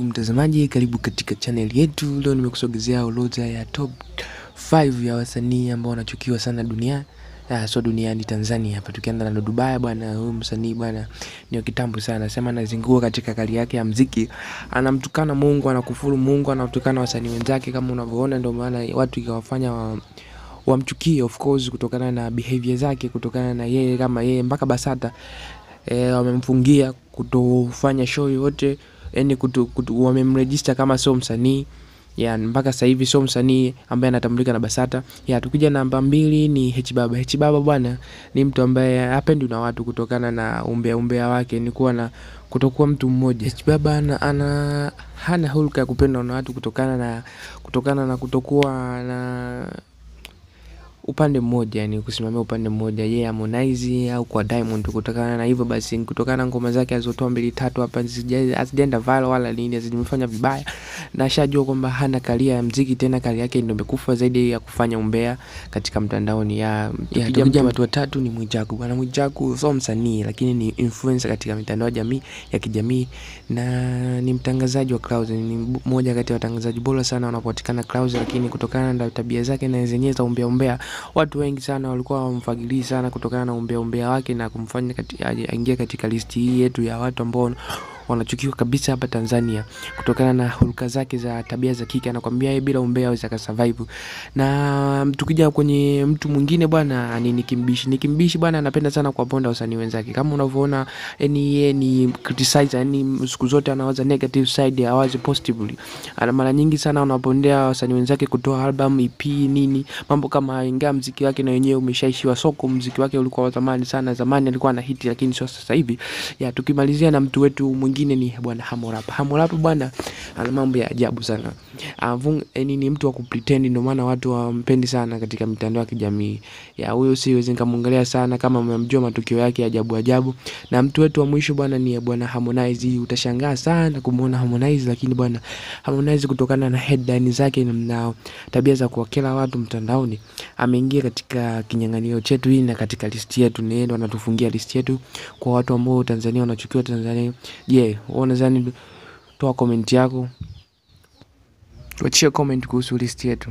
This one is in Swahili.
mtazamaji, karibu katika channel yetu. Leo nimekusogezea orodha ya top 5 ya wasanii ambao wanachukiwa sana duniani. Ah, so duniani Tanzania hapa tukianza na Dubai bwana, huyu msanii bwana ni wa kitambo sana, sema anazingua katika kali yake ya mziki, anamtukana Mungu, anakufuru Mungu, anatukana wasanii wenzake kama unavyoona, ndio maana watu ikawafanya wa, wamchukie of course, kutokana na behavior zake, kutokana na yeye kama yeye mpaka Basata e, wamemfungia kutofanya show yoyote, yani kutu, kutu, wamemregister kama sio msanii ya mpaka sasa hivi sio msanii ambaye anatambulika na Basata. Ya tukija namba mbili ni H Baba. H Baba bwana ni mtu ambaye hapendi na watu kutokana na umbea umbea wake, ni kuwa na kutokuwa mtu mmoja. H Baba ana, ana hana hulka ya kupendwa na watu kutokana na kutokana na kutokuwa na upande mmoja, yani kusimamia upande mmoja, yeye yeah, Harmonize au kwa Diamond. Kutokana na hivyo basi, kutokana na ngoma zake alizotoa mbili tatu hapa hazijaenda viral wala nini, hazimefanya vibaya, na ashajua kwamba hana karia ya mziki tena, karia yake ndio imekufa zaidi ya kufanya umbea katika mtandaoni. Ya, ya tukija watu watatu ni Mwijaku. Bwana Mwijaku sio msanii, lakini ni influencer katika mitandao ya jamii ya kijamii na ni mtangazaji wa Clouds. Ni mmoja kati ya watangazaji bora sana wanapatikana Clouds, lakini kutokana na tabia zake na zenyewe za umbea umbea watu wengi sana walikuwa wamfagilii sana kutokana na umbea umbea wake na kumfanya kati, aingie katika listi hii yetu ya watu ambao wanachukiwa kabisa hapa Tanzania kutokana na hulka zake za tabia za kike. Anakwambia yeye bila umbea hawezi akasurvive. Na tukija kwenye mtu mwingine bwana ni Nikimbishi. Nikimbishi bwana anapenda sana kuwaponda wasanii wenzake, kama unavyoona, yani yeye ni criticizer, yani siku zote anawaza negative side, hawazi positively. Ana mara nyingi sana anapondea wasanii wenzake kutoa album, EP, nini mambo kama, ingawa mziki wake na wenyewe umeshaishiwa soko. Mziki wake ulikuwa wa zamani sana, zamani alikuwa na hiti, lakini sio sasa hivi. Ya tukimalizia na mtu wetu mwingine ni bwana Harmorap. Harmorap bwana ana mambo ya ajabu sana. Avung yani ni mtu wa kupretend, ndio maana watu wampendi sana katika mitandao ya kijamii. Ya huyo siwezi nikamwongelea sana kama mmemjua matukio yake ya ajabu ajabu. Na mtu wetu wa mwisho bwana ni bwana Harmonize. Utashangaa sana kumuona Harmonize, lakini bwana Harmonize kutokana na headline zake na tabia za kuwakela watu mtandaoni ameingia katika kinyang'anyiro chetu hii na katika listi yetu, ni ndo anatufungia listi yetu kwa watu ambao Tanzania wanachukiwa Tanzania. Je, yeah, wewe unadhani? Toa comment yako, tuachie comment kuhusu listi yetu.